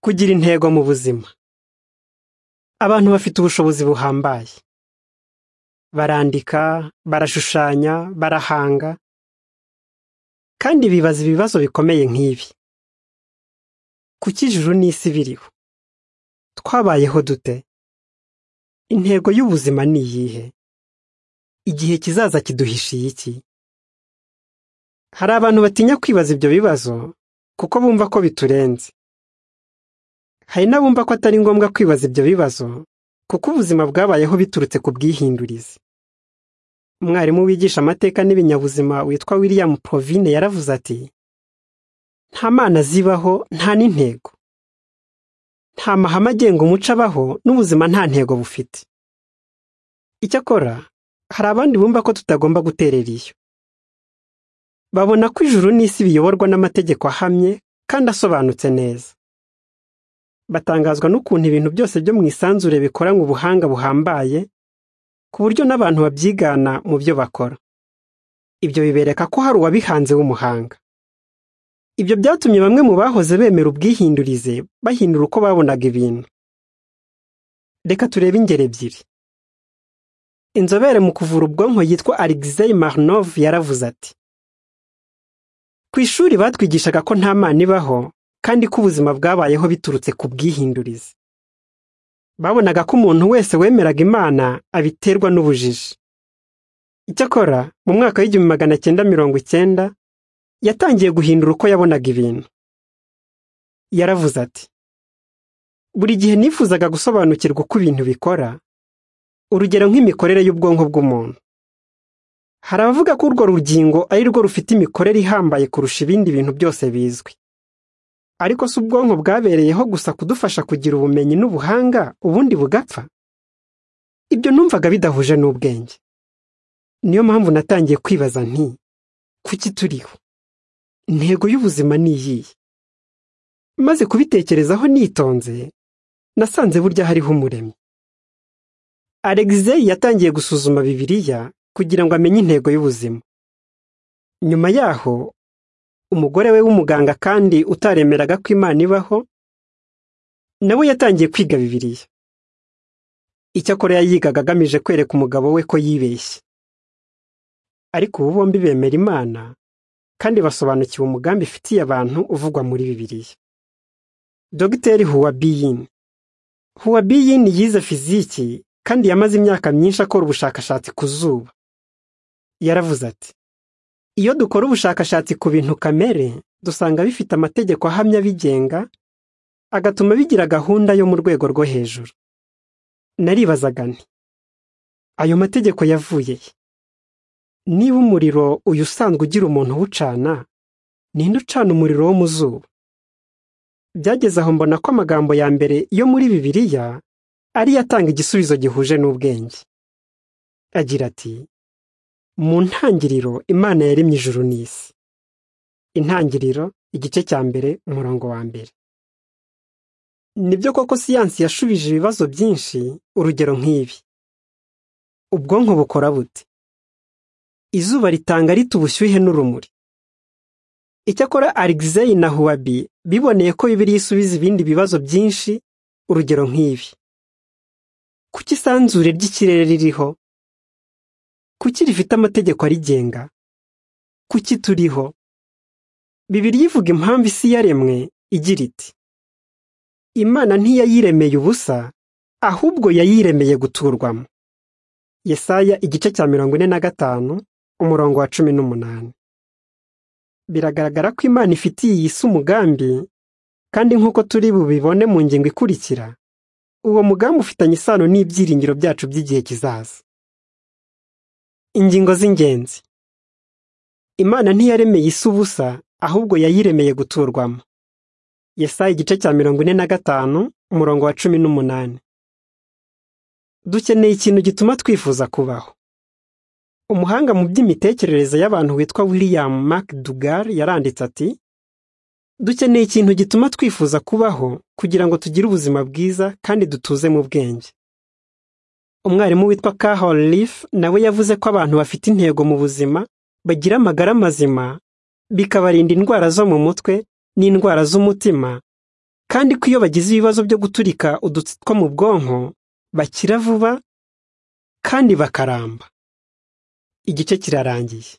Kugira intego mu buzima. Abantu bafite ubushobozi buhambaye. Barandika, barashushanya, barahanga, kandi bibaza ibibazo bikomeye nk'ibi. Kuki ijuru n'isi biriho? Twabayeho dute? Intego y'ubuzima ni iyihe? Igihe kizaza kiduhishiye iki? Hari abantu batinya kwibaza ibyo bibazo kuko bumva ko biturenze. Hari n'abumva ko atari ngombwa kwibaza ibyo bibazo kuko ubuzima bwabayeho biturutse ku bwihindurize. Umwarimu wigisha amateka n'ibinyabuzima witwa William Provine yaravuze ati: "Nta mana zibaho, nta n'intego. Nta mahame agenga umuco abaho, n'ubuzima nta ntego bufite." Icyakora, hari abandi bumva ko tutagomba guterera iyo. Babona ko ijuru n'isi biyoborwa n'amategeko ahamye kandi asobanutse neza. Batangazwa n'ukuntu ibintu byose byo mu isanzure bikoranywe ubuhanga buhambaye, ku buryo n'abantu babyigana mu byo bakora. Ibyo bibereka ko hari uwabihanze w'umuhanga. Ibyo byatumye bamwe mu bahoze bemera ubwihindurize bahindura uko babonaga ibintu. Reka turebe ingero ebyiri. Inzobere mu kuvura ubwonko yitwa Alexei Marnov yaravuze ati: "Ku ishuri batwigishaga ko nta mana ibaho kandi ko ubuzima bwabayeho biturutse ku bwihindurize." Babonaga ko umuntu wese wemeraga Imana abiterwa n'ubujiji. Icyakora, mu mwaka w'igihumbi magana cyenda mirongo icyenda, yatangiye guhindura uko yabonaga ibintu. Yaravuze ati: "Buri gihe nifuzaga gusobanukirwa uko ibintu bikora, urugero nk'imikorere y'ubwonko bw'umuntu. Hari abavuga ko urwo rugingo ari rwo rufite imikorere ihambaye kurusha ibindi bintu byose bizwi. Ariko se ubwonko bwabereyeho gusa kudufasha kugira ubumenyi n'ubuhanga, ubundi bugapfa? Ibyo numvaga bidahuje n'ubwenge. Niyo mpamvu natangiye kwibaza nti: Kuki turiho? Intego y'ubuzima ni iyihe?" Maze kubitekerezaho nitonze, nasanze burya hariho umuremyi. Alexei yatangiye gusuzuma Bibiliya kugira ngo amenye intego y'ubuzima. Nyuma yaho, umugore we w'umuganga kandi utaremeraga ko Imana ibaho, na we yatangiye kwiga Bibiliya. Icyakora yayigaga agamije kwereka umugabo we ko yibeshye. Ariko ubu bombi bemera Imana, kandi basobanukiwe umugambi ifitiye abantu uvugwa muri Bibiliya. Dogiteri Huwabiyin. Huwabiyin yize fiziki kandi yamaze imyaka myinshi akora ubushakashatsi ku zuba. Yaravuze ati: "Iyo dukora ubushakashatsi ku bintu kamere, dusanga bifite amategeko ahamye abigenga, agatuma bigira gahunda yo mu rwego rwo hejuru." Naribazaga nti: "Ayo mategeko yavuye he? Niba umuriro uyu usanzwe ugira umuntu uwucana, ninde ucana umuriro wo mu zuba?" Byageze aho mbona ko amagambo ya mbere yo muri Bibiliya ariyo atanga igisubizo gihuje n'ubwenge. Agira ati: "Mu ntangiriro Imana yaremye ijuru n'isi." Intangiriro, igice cya mbere, umurongo wa mbere. Nibyo koko siyansi yashubije ibibazo byinshi, urugero nk'ibi: Ubwonko bukora bute? Izuba ritanga rite ubushyuhe n'urumuri? Icyakora Alexei na Huwabi biboneye ko Bibiliya isubiza ibindi bibazo byinshi, urugero nk'ibi: Kuki isanzure ry'ikirere ririho? Kuki rifite amategeko arigenga? Kuki turiho? Bibiliya ivuga impamvu isi yaremwe, igira iti: "Imana ntiyayiremeye ubusa, ahubwo yayiremeye guturwamo." Yesaya igice cya mirongo ine na gatanu, umurongo wa cumi n'umunani. Biragaragara ko Imana ifitiye iyi si umugambi, kandi nk'uko turi bubibone mu ngingo ikurikira, uwo mugambi ufitanye isano n'ibyiringiro byacu by'igihe kizaza. Ingingo z'ingenzi. Imana ntiyaremeye isi ubusa, ahubwo yayiremeye guturwamo. Yesaya igice cya mirongo ine na gatanu, umurongo wa cumi n'umunani. Dukeneye ikintu gituma twifuza kubaho. Umuhanga mu by'imitekerereze y'abantu witwa William McDougall yaranditse ati: "Dukeneye ikintu gituma twifuza kubaho kugira ngo tugire ubuzima bwiza kandi dutuze mu bwenge." Umwarimu witwa Carol Leaf nawe yavuze ko abantu bafite intego mu buzima bagira amagara mazima, bikabarinda indwara zo mu mutwe n'indwara z'umutima, kandi ko iyo bagize ibibazo byo guturika udutsi two mu bwonko bakira vuba kandi bakaramba igice kirarangiye